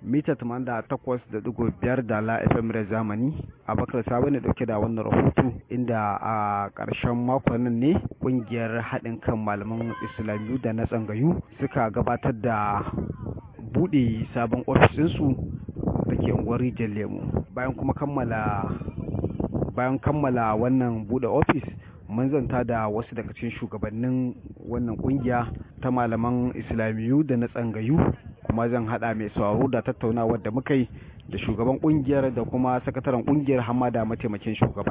mita 88.5 da la FM da zamani abakar sabo ne dauke da wannan rahoto inda a ƙarshen makon nan ne ƙungiyar haɗin kan malaman islamiyu da na tsangayu suka gabatar da buɗe sabon ofisinsu da ke unguwar rijiyar lemu bayan kuma kammala bayan kammala wannan buɗe ofis mun zanta da wasu daga cikin shugabannin wannan kungiya ta malaman islamiyu da na tsangayu kuma zan hada mai sauraro da tattaunawar da muka yi da shugaban kungiyar da kuma sakataren kungiyar hamada mataimakin shugaba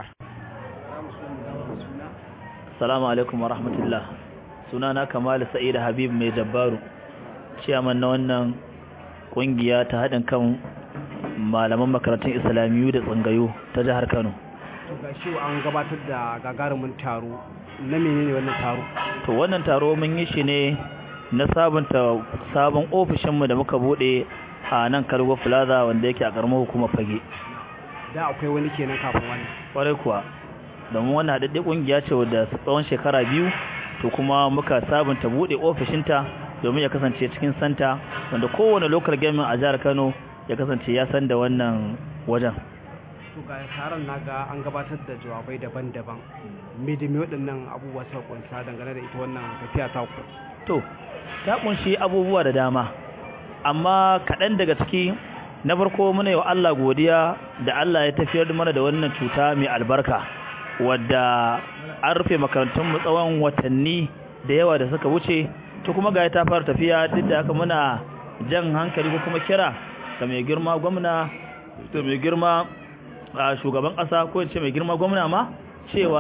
Assalamu alaikum wa rahmatullah sunana Kamal Sa'id Habib mai dabbaru ciyaman na wannan kungiya ta haɗin kan malaman makarantun islamiyu da tsangayu ta jihar Kano to ga shi an gabatar da gagarumin taro na menene wannan taro to wannan taro mun yi shi ne na sabunta sabon ofishinmu da muka bude a nan Kalgo Plaza wanda yake a karamar hukumar Fage da akwai wani kenan kafin wani kwarai kuwa domin wannan haɗaɗɗe ƙungiya ce wadda tsawon shekara biyu to kuma muka sabunta bude ofishinta domin ya kasance cikin santa wanda kowane local government a jihar Kano ya kasance ya san da wannan wajen to ga taron naga an gabatar da jawabai daban-daban me da me waɗannan abubuwa suka kunsa dangane da ita wannan tafiya ta ku to ta kunshi abubuwa da dama amma kaɗan daga ciki na farko muna yi wa Allah godiya da Allah ya tafiyar mana da wannan cuta mai albarka wadda an rufe makarantun mu tsawon watanni da yawa da suka wuce to kuma ga ta fara tafiya duk da haka muna jan hankali ko kuma kira ga mai girma gwamna da mai girma a shugaban ƙasa ko ce mai girma gwamna ma cewa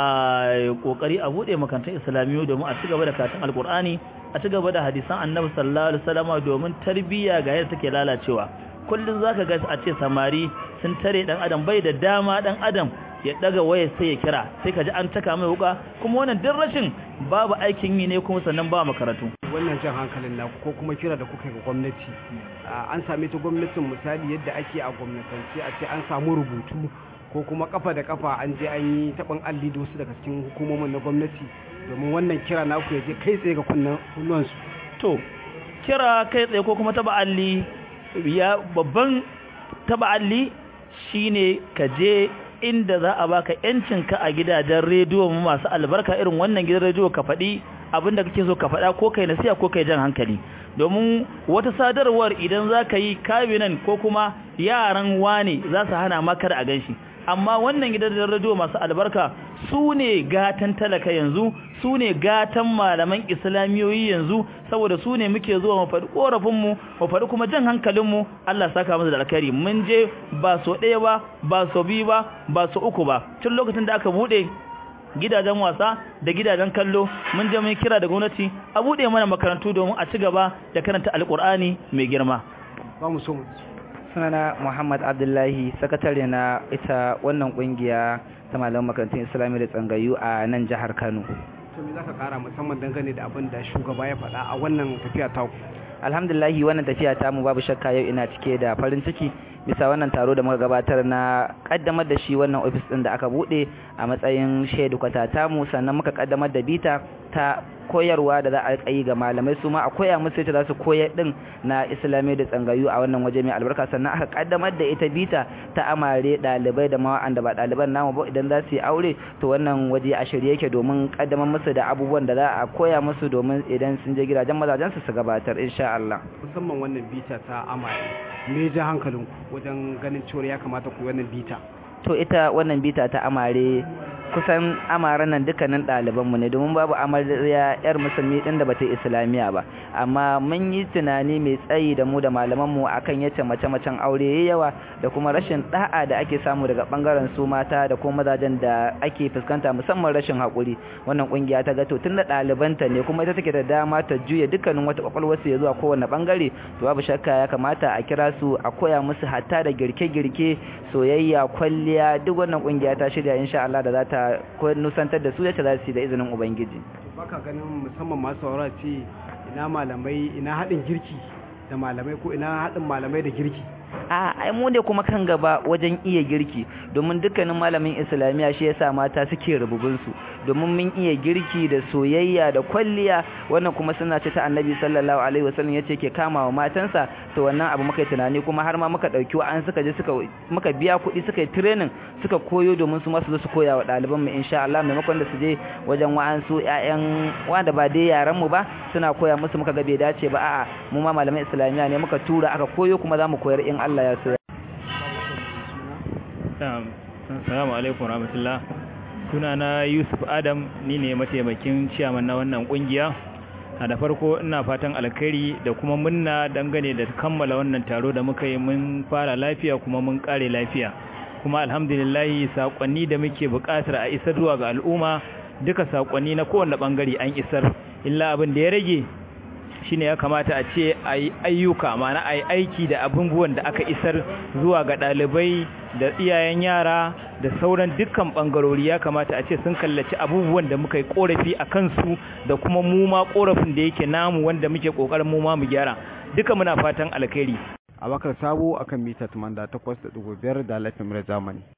a kokari a bude makantar islamiyu domin a cigaba da karatun alkur'ani a cigaba da hadisan annabi sallallahu alaihi wasallam domin tarbiyya ga yadda take lalacewa kullun zaka ga a ce samari sun tare dan adam bai da dama dan adam ya daga waya sai ya kira sai ka ji an taka mai wuka kuma wannan duk rashin babu aikin yi ne kuma sannan ba makaratu wannan jan hankalin naku ko kuma kira da kuka ga gwamnati an same ta gwamnatin misali yadda ake a gwamnatance a ce an samu rubutu ko kuma kafa da kafa an je an yi taɓin alli da wasu daga cikin hukumomin na gwamnati domin wannan kira naku ya je kai tsaye ga kunnuwansu to kira kai tsaye ko kuma taɓa alli ya babban taɓa alli shine ka je inda za a baka yancinka a gidajen rediyo masu albarka irin wannan gidan rediyo ka faɗi abin da kake so ka faɗa ko kai nasiya ko kai jan hankali domin wata sadarwar idan za ka yi kabinan ko kuma yaran wane za su hana maka da a ganshi amma wannan gidan rediyo masu albarka su ne gatan talaka yanzu su ne gatan malaman islamiyoyi yanzu saboda su ne muke zuwa mu faɗi ƙorafinmu mu faɗi kuma jan hankalinmu Allah saka musu da alkhairi mun je ba so ɗaya ba ba so biyu ba ba so uku ba tun lokacin da aka buɗe gidajen wasa da gidajen kallo mun je mun kira da gwamnati a buɗe mana makarantu domin a ci gaba da karanta alƙur'ani mai girma ba mu so mu sunana Muhammad Abdullahi sakatare na ita wannan kungiya ta malaman makarantun Islami da tsangayu a nan jihar Kano. To me zaka kara musamman dangane da abin da shugaba ya faɗa a wannan tafiya ta ku? Alhamdulillahi wannan tafiya ta mu babu shakka yau ina cike da farin ciki bisa wannan taro da muka gabatar na kaddamar da shi wannan ofis din da aka bude a matsayin shaidu kwatata mu sannan muka kaddamar da bita ta koyarwa da za a yi ga malamai su ma a koya musu ita za su koyar din na islamai da tsangayu a wannan waje mai albarka sannan aka kaddamar da ita bita ta amare dalibai da ma da ba daliban namu ba idan za su yi aure to wannan waje a shirye yake domin kaddamar musu da abubuwan da za a koya musu domin idan sun je gidajen mazajen su su gabatar insha Allah musamman wannan bita ta amare me ja hankalinku wajen ganin cewa ya kamata ku wannan bita to ita wannan bita ta amare kusan amaran nan dukkanin ɗalibanmu ne domin babu amarya yar musulmi ɗin da bata islamiya ba amma mun yi tunani mai tsayi da mu da malamanmu akan yace mace-macen aure yayi yawa da kuma rashin da'a da ake samu daga bangaren su mata da kuma mazajen da ake fuskanta musamman rashin haƙuri wannan kungiya ta ga to tunda ɗalibanta ne kuma ita take da dama ta juya dukkanin wata kwakwalwar su ya zuwa kowane bangare to babu shakka ya kamata a kira su a koya musu hatta da girke-girke soyayya kwalliya duk wannan kungiya ta shirya insha Allah da za ta nusantar da su yace za su yi da izinin ubangiji baka ganin musamman masu saurara ce ina malamai ina haɗin girki da malamai ko ina haɗin malamai da girki a ai mu ne kuma kan gaba wajen iya girki domin dukkanin malamin islamiya shi yasa mata suke rububin su domin mun iya girki da soyayya da kwalliya wannan kuma suna ce ta annabi sallallahu alaihi wasallam yace ke kama wa matansa to wannan abu muka yi tunani kuma har ma muka dauki wa an suka je suka muka biya kuɗi suka yi training suka koyo domin su masu zo su koya wa ɗaliban mu insha Allah maimakon da su je wajen wa'ansu ƴaƴan wanda ba dai yaran mu ba suna koya musu muka ga bai dace ba a'a mu ma malaman islamiya ne muka tura aka koyo kuma za mu koyar in Allah ya so Assalamu alaikum rahmatullah sunana Yusuf Adam ni ne mataimakin ciyaman na wannan kungiya a da farko ina fatan alkhairi da kuma munna dangane da kammala wannan taro da muka yi mun fara lafiya kuma mun kare lafiya kuma alhamdulillah sakonni da muke buƙatar a isar zuwa ga al'umma duka sakonni na kowanne bangare an isar illa abin da ya rage shine ya kamata a ce a yi ayyuka mana a yi aiki da abubuwan da aka isar zuwa ga ɗalibai da iyayen yara da sauran dukkan ɓangarori ya kamata a ce sun kallaci abubuwan da muka yi ƙorafi a kansu da kuma mu ma ƙorafin da yake namu wanda muke ƙoƙarin mu ma mu gyara duka muna fatan alkhairi abakar sabo akan mita 88.5 da lafiyar zamani